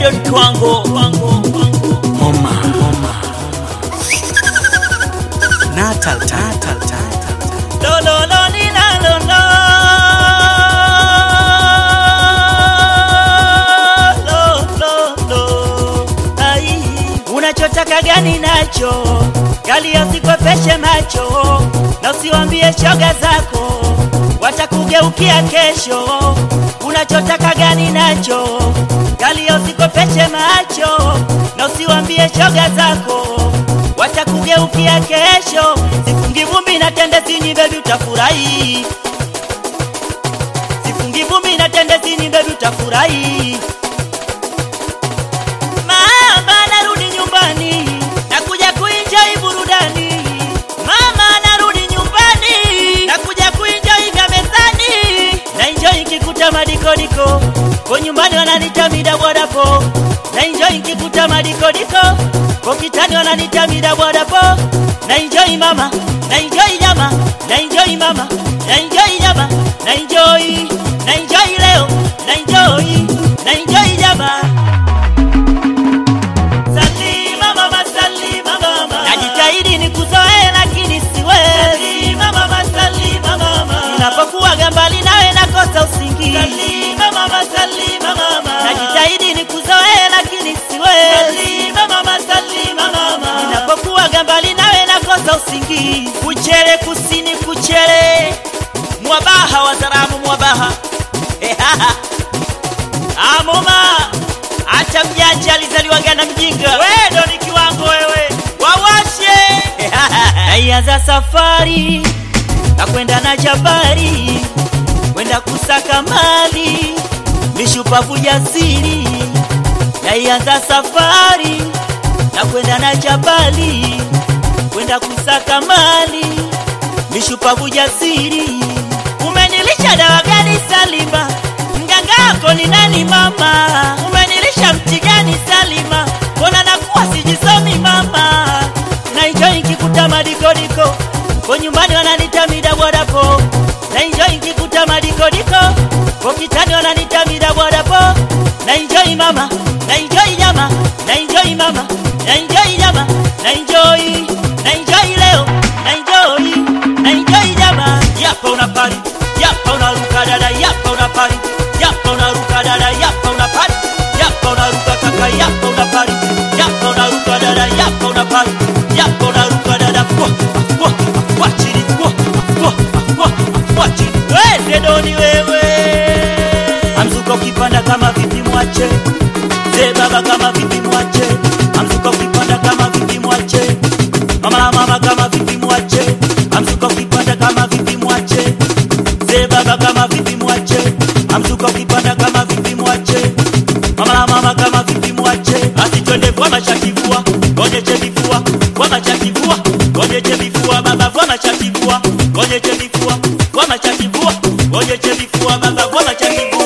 wedo ni kiwango Moma, moma. Natal, tatal, tatal. lo lo lo ni la lo lo lo lo lo ai unachotaka gani nacho gali usikwepeshe macho na usiwambie shoga zako watakugeukia kesho unachotaka gani nacho gali usikwepeshe macho na usiwambie shoga zako watakugeukia kesho sifungi vumbi na tende sini bebi utafurahi sifungi vumbi na tende sini bebi utafurahi mama narudi nyumbani nakuja kuenjoy burudani mama narudi nyumbani nakuja kuenjoy vya mezani na enjoy kikuta madikodiko kwa nyumbani wananita midabwadapo na enjoy kikuta madikodiko kwa kitani wananita midabwadapo na enjoy mama na enjoy nyama na enjoy mama na enjoy nyama na enjoy na enjoy leo na enjoy na enjoy nyama Salima mama, salima mama. Najitahidi nikuzoee lakini siwezi. Salima mama, salima mama. Ninapokuwa mbali nawe nakosa usingizi. Salima mama, salima mama. Najitahidi nikuzoee lakini siwezi. Salima mama, salima mama. Ninapokuwa mbali nawe nakosa usingizi. Kuchere kusini kuchere. Mwabaha wazaramu mwabaha. Ehaha. Amoma, acha mjanja alizaliwaga na mjinga. Wewe ndo ni kiwango wewe, wawashe naianza safari na kwenda na jabari, kwenda kusaka mali, mishupavu jasiri. Naianza safari na kwenda na jabali, kwenda kusaka mali, mishupavu jasiri. Umenilisha dawa gani Salima? Mganga wako ni nani mama? Umenilisha mti gani Salima? Mbona nakuwa sijisomi mama? Na enjoy nkikuta madikodiko kwa nyumbani wananita midabwadapo na enjoy nkikuta madikodiko kwa kitani wananita midabwadapo na enjoy mama na enjoy nyama na enjoy mama na enjoy nyama na enjoy na enjoy leo na enjoy na enjoy nyama yapa una pari yapa unaruka dada yapa una pari yapa unaruka dada yapa una pari yapa unaruka kaka yapa una pari yapa unaruka dada yapa una pari yapa unaruka dada kwa kwa kwa chini kwa kwa kwa kwa chini wewe doni wewe amzuka ukipanda kama vipi mwache ze baba kama vipi mwache amzuka ukipanda kama vipi mwache mama la mama kama vipi mwache amzuka ukipanda kama vipi mwache ze baba kama vipi mwache amzuka ukipanda kama vipi mwache mama la mama kama vipi mwache basi twende kwa machakivua gonyeche vifua kwa machakivua gonyeche vifua baba kwa machakivua gonyeche vifua kwa machakivua gonyeche vifua baba kwa machakivua